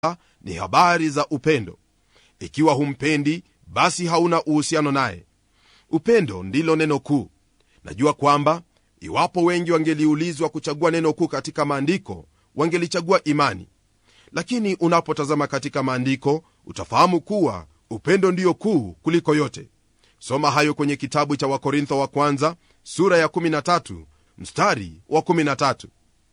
ni habari za upendo ikiwa humpendi basi hauna uhusiano naye upendo ndilo neno kuu najua kwamba iwapo wengi wangeliulizwa kuchagua neno kuu katika maandiko wangelichagua imani lakini unapotazama katika maandiko utafahamu kuwa upendo ndiyo kuu kuliko yote soma hayo kwenye kitabu cha wakorintho wa kwanza sura ya 13 mstari wa 13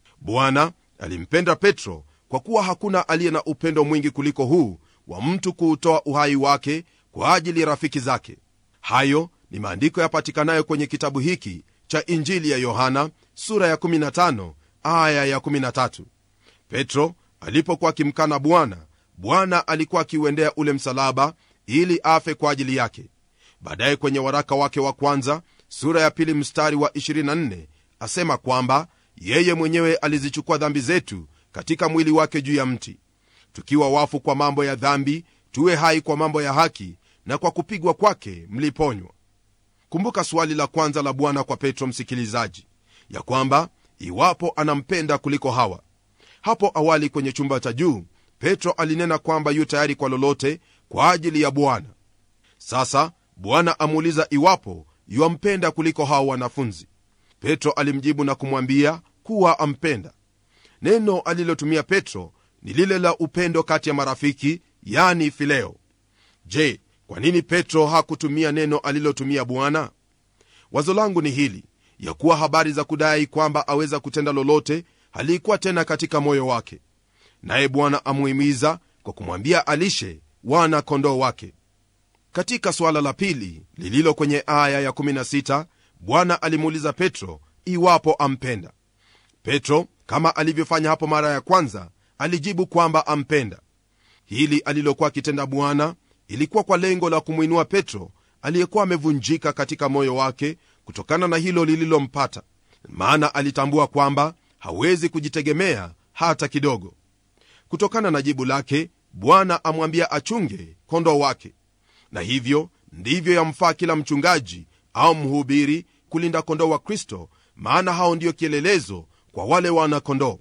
bwana alimpenda petro kwa kuwa hakuna aliye na upendo mwingi kuliko huu wa mtu kuutoa uhai wake kwa ajili ya rafiki zake hayo ni maandiko yapatikanayo kwenye kitabu hiki cha injili ya yohana sura ya 15 aya ya 13 petro alipokuwa akimkana bwana bwana alikuwa akiuendea ule msalaba ili afe kwa ajili yake baadaye kwenye waraka wake wa kwanza sura ya pili mstari wa 24 asema kwamba yeye mwenyewe alizichukua dhambi zetu katika mwili wake juu ya mti tukiwa wafu kwa mambo ya dhambi tuwe hai kwa mambo ya haki na kwa kupigwa kwake mliponywa kumbuka swali la kwanza la bwana kwa petro msikilizaji ya kwamba iwapo anampenda kuliko hawa hapo awali kwenye chumba cha juu petro alinena kwamba yu tayari kwa lolote kwa ajili ya bwana sasa bwana amuuliza iwapo yuampenda kuliko hawa wanafunzi petro alimjibu na kumwambia kuwa ampenda neno alilotumia petro ni lile la upendo kati ya marafiki yani fileo je kwa nini petro hakutumia neno alilotumia bwana wazo langu ni hili ya kuwa habari za kudai kwamba aweza kutenda lolote halikuwa tena katika moyo wake naye bwana amuhimiza kwa kumwambia alishe wana kondoo wake katika suala la pili lililo kwenye aya ya16 bwana alimuuliza petro iwapo ampenda petro kama alivyofanya hapo mara ya kwanza alijibu kwamba ampenda hili alilokuwa akitenda bwana ilikuwa kwa lengo la kumwinua petro aliyekuwa amevunjika katika moyo wake kutokana na hilo lililompata maana alitambua kwamba hawezi kujitegemea hata kidogo kutokana na jibu lake bwana amwambia achunge kondoo wake na hivyo ndivyo yamfaa kila mchungaji au mhubiri kulinda kondoo wa kristo maana hao ndiyo kielelezo kwa wale wana kondoo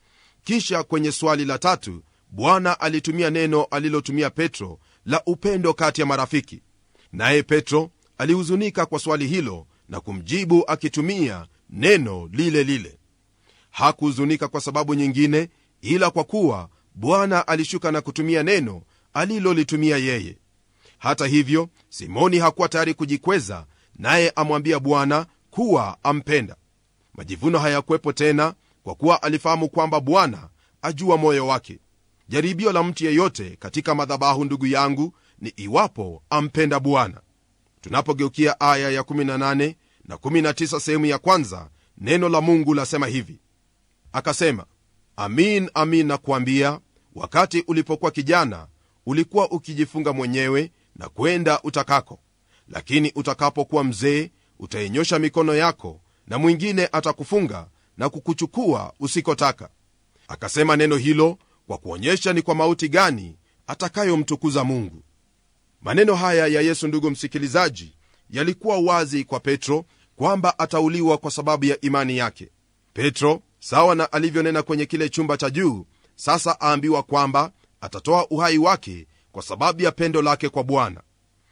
kisha kwenye swali la tatu bwana alitumia neno alilotumia petro la upendo kati ya marafiki naye petro alihuzunika kwa swali hilo na kumjibu akitumia neno lile lile hakuhuzunika kwa sababu nyingine ila kwa kuwa bwana alishuka na kutumia neno alilolitumia yeye hata hivyo simoni hakuwa tayari kujikweza naye amwambia bwana kuwa ampenda majivuno hayakuwepo tena kwa kuwa alifahamu kwamba bwana ajua moyo wake jaribio la mtu yeyote katika madhabahu ndugu yangu ni iwapo ampenda bwana tunapogeukia aya ya 18 na 19 sehemu ya kwanza neno la mungu lasema hivi akasema amin amin nakuambia wakati ulipokuwa kijana ulikuwa ukijifunga mwenyewe na kwenda utakako lakini utakapokuwa mzee utainyosha mikono yako na mwingine atakufunga na kukuchukua usikotaka akasema neno hilo kwa kuonyesha ni kwa mauti gani atakayomtukuza mungu maneno haya ya yesu ndugu msikilizaji yalikuwa wazi kwa petro kwamba atauliwa kwa sababu ya imani yake petro sawa na alivyonena kwenye kile chumba cha juu sasa aambiwa kwamba atatoa uhai wake kwa sababu ya pendo lake kwa bwana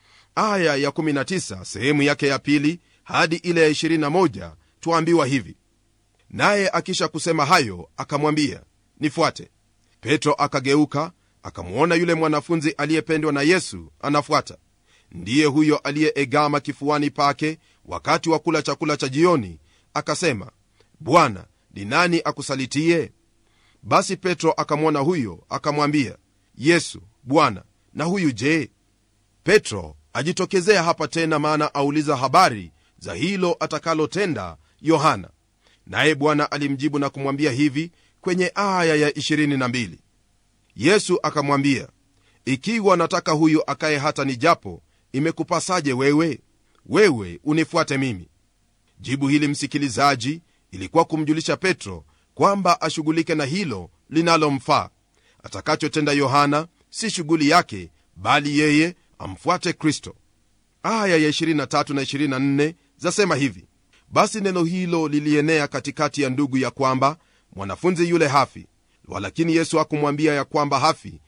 aya ya 19 sehemu yake ya pili hadi ile ya 21 tuambiwa hivi naye akisha kusema hayo akamwambia nifuate petro akageuka akamwona yule mwanafunzi aliyependwa na yesu anafuata ndiye huyo aliyeegama kifuani pake wakati wa kula chakula cha jioni akasema bwana ni nani akusalitie basi petro akamwona huyo akamwambia yesu bwana na huyu je petro ajitokezea hapa tena maana auliza habari za hilo atakalotenda yohana naye bwana alimjibu na kumwambia hivi kwenye aya ya 22 yesu akamwambia ikiwa nataka huyu akaye hata nijapo imekupasaje wewe wewe unifuate mimi jibu hili msikilizaji ilikuwa kumjulisha petro kwamba ashughulike na hilo linalomfaa atakachotenda yohana si shughuli yake bali yeye amfuate kristo aya ya 23 na 24 zasema hivi basi neno hilo lilienea katikati ya ndugu ya kwamba mwanafunzi yule hafi walakini yesu hakumwambia ya kwamba hafi